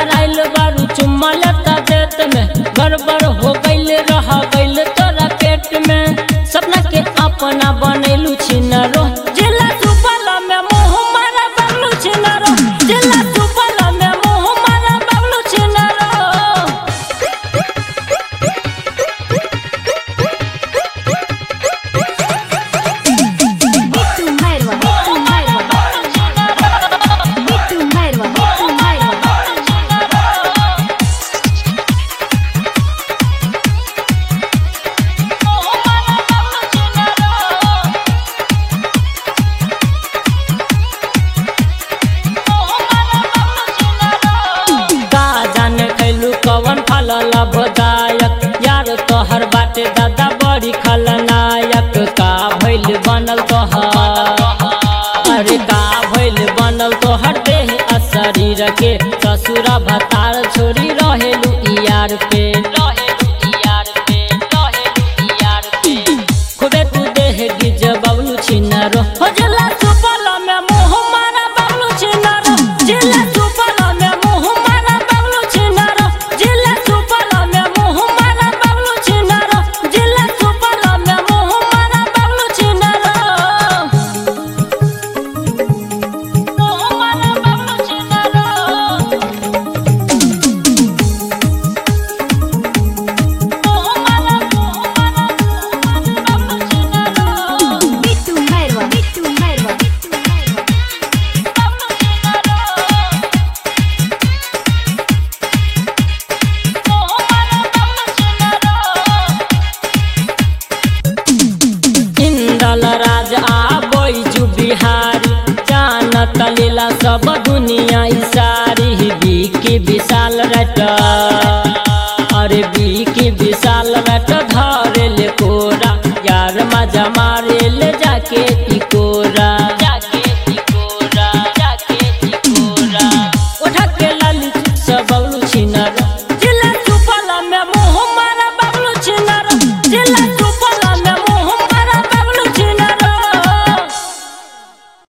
धराइल बारू चुम्मा लेता देत में गड़बड़ हो गइल रह गइल तोरा पेट में सपना के अपना बनैलू छिनरो जिला सुपल में मुंह मारा बबलू छिनरो जिला सुपल में मुंह मारा Bablu छिनरो Bitu Merwa, Bitu Merwa, Bitu Merwa, Bitu Merwa. का जाने खैलू कवन फल लाभदायक यार तोहर बाटे दादा बड़ी खलनायक का भइल बनल तोहर अरे का भइल बनल तोहर देह आ शरीर के ससुरा भतार छोड़ी रहेलू यार पे रहेलू यार पे रहेलू यार पे खुदे तू देह गिज बबलू छिनरो हो जला सुपल में मुंह मारा बबलू छिनरो जिला सुपल में मुंह मारा बबलू छिनरो जिला सुपल में मुंह मारा बबलू छिनरो जिला सुपल में मुंह मारा बबलू छिनरो मुंह मारा Bablu छिनरो Bitu Merwa, Bitu Merwa, Bitu Merwa. Indal राज आ बैजू बिहारी जानत लीला सब दुनिया ई सारी बीकी विशाल रट अरे बीकी विशाल रट धरे